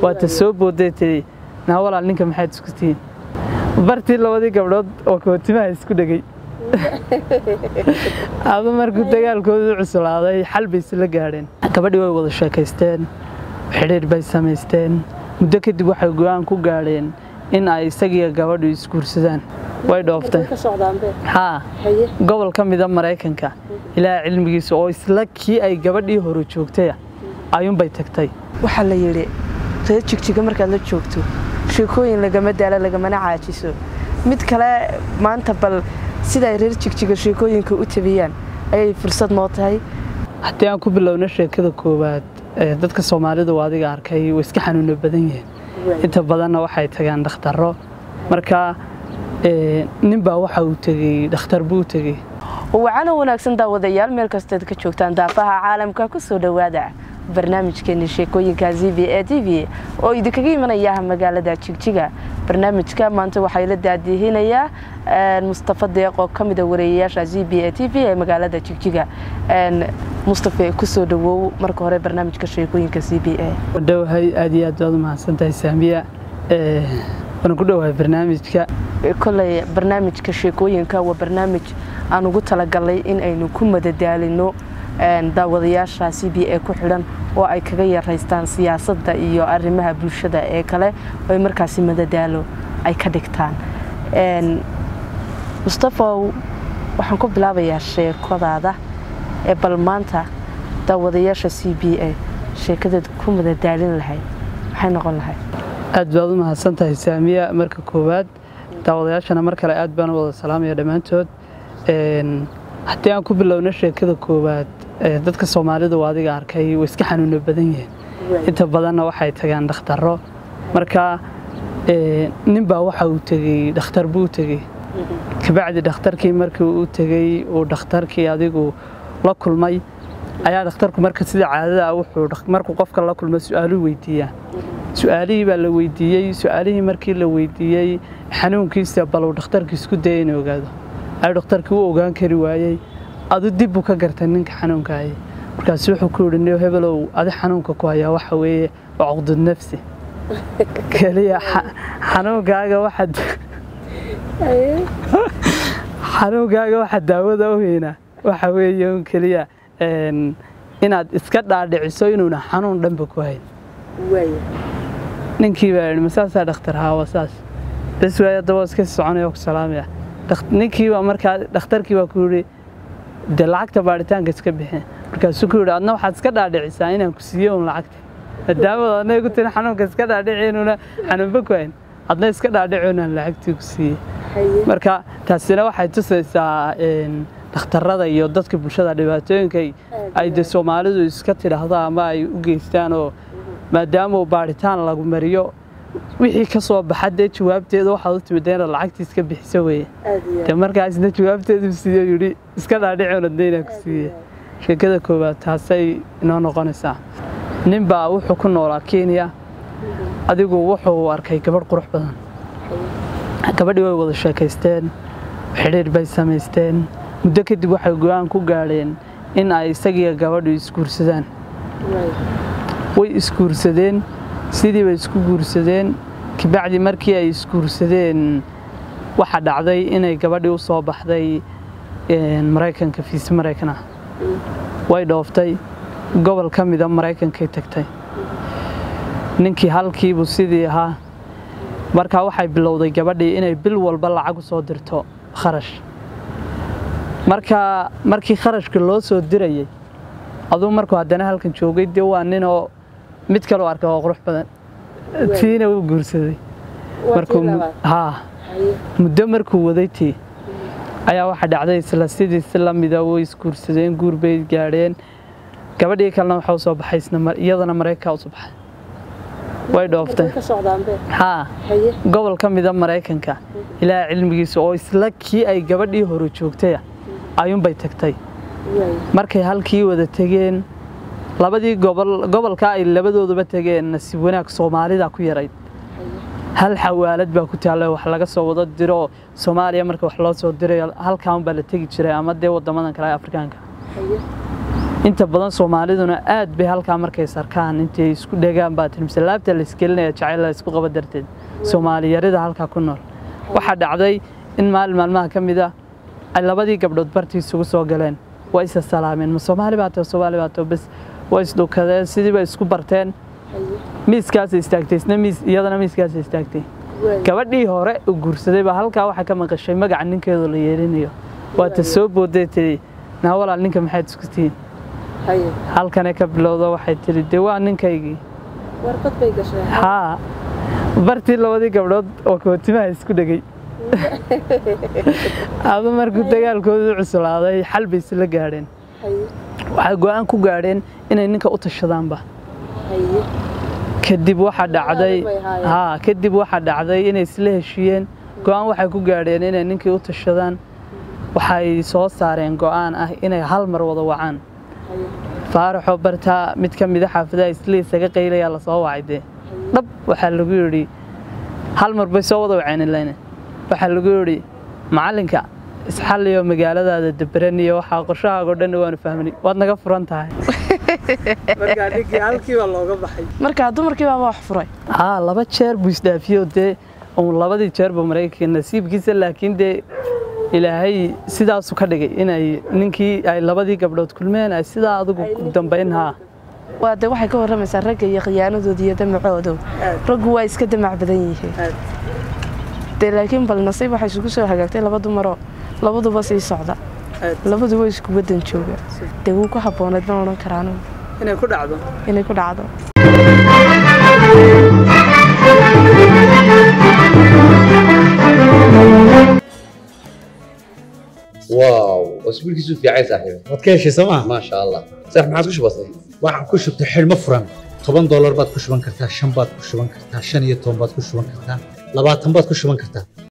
waata soo booday tiri naa walaal ninka maxaad isku tihiin bartii labadii gabdhood oo kootimaha isku dhegay adu markuu dagaalkoodu cuslaaday xal bay isla gaadheen gabadhii way wada sheekaysteen xidhiir bay samaysteen muddo kadib waxay go-aan ku gaadheen in ay isagiiyo gabadhu isguursadaan way dhoofteen haa gobol ka mida maraykanka ilaa cilmigiisa oo isla kii ay gabadhii hore joogtay ayuunbay tagtay waxaa la yidhi reer jigjiga markaad la joogto sheekooyin lagama daalo lagamana caajiso mid kale maanta bal sida ay reer jigjiga sheekooyinka u tabiyaan ayay fursad noo tahay haddii aan ku bilowno sheekada koowaad dadka soomaalidu adiga arkay way iska xanuuno badan yihiin inta badanna waxay tagaan dhakhtarro marka ninbaa waxa uu tegey dhakhtar buu tegey wacana wanaagsan daawadayaal meel kasteed ka joogtaan daafaha caalamka ku soo dhowaada barnaamijkeeni sheekooyinka z b a t v oo idinkaga imanaya magaalada jigjiga barnaamijka maanta waxaa la daadihinayaa mustafa deeq oo ka mida wareeyayaasha z b a t v ee magaalada jigjiga mustafe kusoo dhawow marka hore barnaamijka sheekooyinka z b a dhowahay aad iyo aad baad u mahadsantahay saamiya waan ku dhowahay barnaamijka koley barnaamijka sheekooyinka waa barnaamij aan ugu talagalnay in aynu ku madadaalino daawadayaasha c b a ku xidhan oo ay kaga yaraystaan siyaasadda iyo arrimaha bulshada ee kale ay markaasi madadaalo ay ka dhigtaan mustafow waxaan ku bilaabayaa sheekadaada ee bal maanta daawadayaasha c b a sheekadaed ku madadaalin lahayd maxay noqon lahayd aad baad u mahadsan tahay saamiya marka koowaad daawadayaashana mar kale aad baan u wada salaamaya dhammaantood haddii aan ku bilowno sheekada koowaad dadka soomaalidu adiga arkay way iska xanuuno badan yihiin inta badanna waxay tagaan dhakhtarro marka ninbaa waxa uu tegey dhakhtar buu tegey kabacdi dhakhtarkii markii uu tegey uu dhakhtarkii adigu la kulmay ayaa dhakhtarku marka sida caadada ah wuxuu markuu qofka la kulmo su-aaluu weydiiyaa su-aalihii baa la weydiiyey su-aalihii markii la weydiiyey xanuunkiisa bal uu dhakhtarkii isku daya inuu ogaado ayuu dhakhtarkii u ogaan kari waayey adu dib buu ka gartay ninka xanuunkaayay markaasu wuxuu ku yidhi niyo hebelow adi xanuunka ku hayaa waxa weeye waa cuqdud nafsi keliya xanuunkaaga waxaad xanuunkaaga waxa daawada u heynaa waxa weeye un keliya inaad iska dhaadhiciso inuuna xanuun dhanba ku hayn ninkii baa yidhi masaasaa dhakhtar haawa saas bes waay haddaba iska soconaya ku salaamaya ninkii baa markaa dhakhtarkii baa ku yidhi dee lacagta baaritaanka iska bixin markaasuu ku yidhi adna waxaad iska dhaadhicisaa inaan ku siiyo un lacagta maadaamad adna igu tiri xanuunka iska dhaadhici inuuna xanuunba ku hayn adna iska dhaadhici inaan lacagtii ku siiyey marka taasina waxay tusaysaa dhakhtarrada iyo dadka bulshada dhibaatooyinka ay de soomaalidu iska tidhaahdo ama ay u geystaan oo maadaama baaritaan lagu mariyo wixii ka soo baxa dee jawaabteeda waxaad u timid inaad lacagtii iska bixiso weye de markaasna jawaabteedu siiyo yidhi iska dhaadhicoon adnaynaa ku siiye sheekada koowaad taasay inoo noqonaysaa ninbaa wuxuu ku noolaa kenya adigu wuxuu arkay gabadh qurux badan gabadhii way wada sheekaysteen xidhiir bay samaysteen muddo kadib waxay go-aan ku gaadheen in ay isagiiyo gabadhu isguursadaan way isguursadeen sidii bay isku guursadeen kabacdi markii ay isguursadeen waxaa dhacday inay gabadhii u soo baxday maraykanka fiis maraykana way dhooftay gobol ka mida maraykankay tagtay ninkii halkiibuu sidii ahaa markaa waxay bilowday gabadhii inay bil walba lacag u soo dirto kharash markaa markii kharashka loo soo dirayay aduu markuu haddana halkan joogay dee waa ninoo mid kaloo arkay oo qurux badan tiina wuu guursaday haa muddo markuu waday tii ayaa waxa dhacday isla sidii si la mida way isguursadeen guur bay gaadheen gabadhii kalena waxa usoo baxay iyadana maraykanka usoo baxay way dhooftay haa gobol ka mida maraykanka ilaa cilmigiisa oo isla kii ay gabadhii hore joogtay ayuunbay tagtay markay halkii wada tegeen labadii gobol gobolka ay labadooduba tegeen nasiib wanaag soomaalida ku yarayd hal xawaalad baa ku taalla wax laga soo wada diro soomaaliya marka wax loo soo dirayo halkaan baa la tegi jiray ama dee wadamadan kale afrikaanka inta badan soomaaliduna aad bay halkaa markay sarkaan intay isku dhegaan baa tiri mise laabta la isgelinaya jacayl la isku qaba darteed soomaaliyarida halkaa ku nool waxaa dhacday in maalin maalmaha ka mid ah ay labadii gabdhood bartii isugu soo galeen waa isa salaameen ma soomaali baa tao soomaali baa tao bas waa isdhukadeen sidii bay isku barteen miiskaasay istaagtay isna miis iyadana miiskaasay istaagtay gabadhii hore u guursaday baa halkaa waxaa ka maqashay magaca ninkeedu la yeelinayo waa ta soo booday tiri naa walaal ninka maxayd isku tihiin halkane ka bilowda waxay tiri dee waa ninkaygii haa bartii labadii gabdhood oo kootimaha isku dhegay adu markuu dagaalkoodu cuslaaday xal bay isla gaadheen waxay go'aan ku gaadheen inay ninka u tashadaanba kadib waxaa dhacday haa kadib waxaa dhacday inay isla heshiiyeen go'aan waxay ku gaadheen inay ninkii u tashadaan waxay soo saareen go'aan ah inay hal mar wada wacaan faaraxoo bartaa mid ka mida xaafadaha isla isaga qaylayaa lasoo wacay dee dhab waxaa lagu yidhi hal mar bay soo wada waceen ilayne waxaa lagu yidhi macallinka isxalliyo magaaladaada dabaran iyo waxaa qorshahaago dhan waanu fahmnay waad naga furan tahay markaa ninkii halkii baa looga baxay markaa dumarkii baaba wax furay haa laba jeer buu isdhaafiyo dee uun labadii jeerba maraykanka nasiibkiisa laakiin dee ilaahay sidaasu ka dhigay inay ninkii ay labadii gabdhood kulmeen ay sidaa adigu dambayn haa waa de waxay ka warramaysaa ragga iyo khiyaanadooda iyo damacoodo raggu waa iska damac badan yihiin dee laakiin bal nasiib waxay isugu soo hagaagtay laba dumaroo labaduba sii socda labaduba isku waddan jooga dee wuu ku habbooneed ma odhan karaanu inay ku dhacdo inay ku dhacdo واو اسبوع كيسو في عايز صاحبي waad ka heshay sooma ما شاء الله صح ما عادش بسيط waxaan ku shubtay xidhmo furan toban doolar baad ku shuban kartaa shan baad ku shuban kartaa shan iyo toban baad ku shuban kartaa labaatan baad ku shuban kartaa